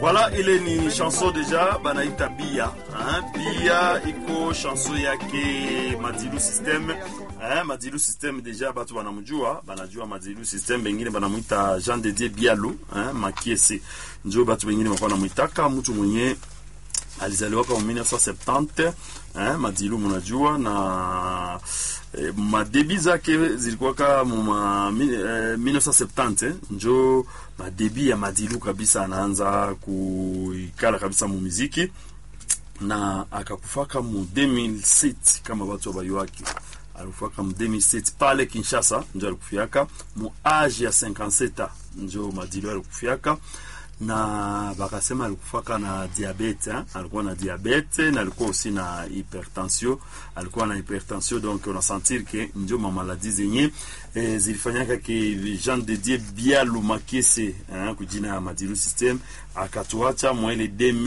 Voilà, ile ni chanson deja banaita Bia. Hein? Bia iko chanson yake Madilu System. Hein? Madilu System deja batu banamjua, banajua Madilu System, bengine banamuita Jean de Dieu Bialu, hein? Makiese. Njo batu bengine wako namuitaka mtu mwenye alizaliwa kwa 1970 eh, Madilu mnajua na eh, madebi zake zilikuwa kama eh, 1970 eh, njo madebi ya Madilu kabisa, anaanza kuikala kabisa mu muziki na akakufaka mu 2007 kama watu wabayuaki alikufaka mu 2007 pale Kinshasa, njo alikufiaka mu age ya 57 njo Madilu alikufiaka na bakasema alikufaka na diabete hein? alikuwa na diabete na alikuwa aussi na hypertension alikuwa na hypertension donc on a sentir que ndio ma maladie zenye eh, zilifanyaka ke Jean de Dieu Bialu Makese hein, kujina ya Madilu System akatuacha mwele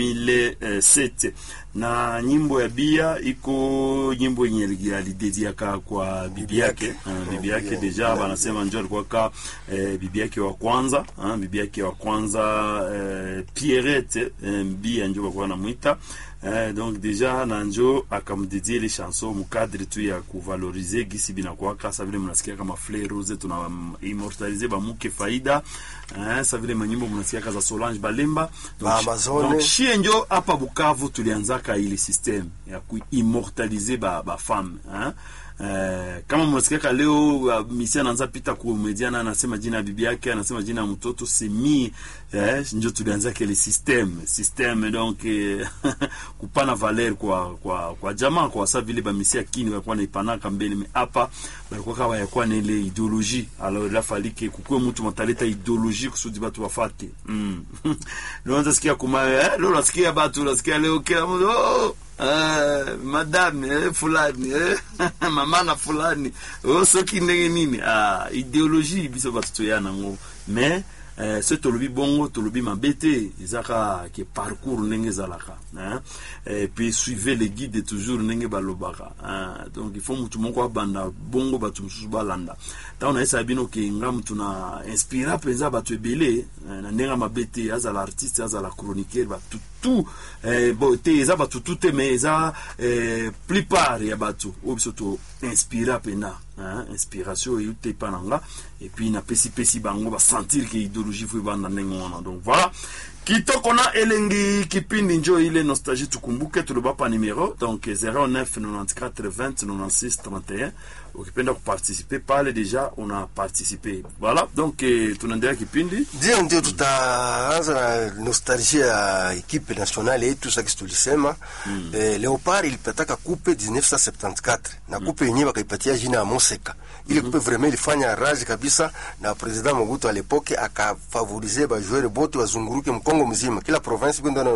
2007 na nyimbo ya Bia iko nyimbo yenye alidediaka kwa bibi yake uh, bibi yake deja banasema njo alikuwa ka eh, bibi yake wa kwanza uh, bibi yake wa kwanza eh, Pierrette eh, Bia njo bakuwa namwita eh, donc deja na njo akamdedie ile chanson mukadre tu ya kuvalorize gisi binakuwaka sa vile mnasikia kama Fleur Rose tuna immortalize bamuke faida eh, sa vile manyimbo mnasikia za Solange Balemba donc, donc shie njo hapa Bukavu tulianzaka ile system ya kuimmortalize ba, ba femme hein? Eh, kama mnasikiaka leo uh, misi anaanza pita kumediana, anasema jina ya bibi yake, anasema jina ya mtoto semi eh, njo tulianza kile system system donc eh, kupana valer kwa kwa kwa jamaa kwa sababu vile ba misi akini walikuwa naipanaka mbele me hapa walikuwa kama yakuwa na ile ideologie alors la falike kukue mtu mataleta ideologie kusudi batu wafate mm. leo nasikia kuma eh, leo nasikia batu nasikia leo kila mtu oh! Uh, madame eh, fulani eh, mama na fulani oh, soki ndenge nini ah, ideologie biso bato toya nango mais eh, so tolobi bongo tolobi mabe te ezaka ke parcours ndenge ezalaka eh? eh, puis suivez les guides toujours ndenge balobaka eh? donc il faut mutu moko abanda bongo bato mosusu balanda ntango nayesaka bino ke nga mutu na inspira mpenza bato ebele eh, na ndenge mabe te azala artiste azala chroniqueur bato tout eh, bo te eza bato tu te mais eza eh, plupart ya bato oyo biso to inspira mpena hein? inspiration eyu te epa na nga epuis napesipesi bango basentir ke idéologie fo ebanda ndenge wana donc voilà kitoko na elengi kipindi njo ile nostalgie tukumbuke tuloba pa numero donc 09 94 20 96 31 ukipenda kuparticipe pale deja una participe voilà donc eh, tunaendelea kipindi ndio ndio tutaanza na nostalgia ya ekipe nationale yetu saki tulisema mm. eh, leopard ilipataka kupe 1974 na kupe yenyewe wakaipatia jina ya moseka ile kupe vraiment ilifanya raji kabisa na president Mobutu alepoke akafavorize bajoueur bote wazunguruke mkongo mzima kila province kwenda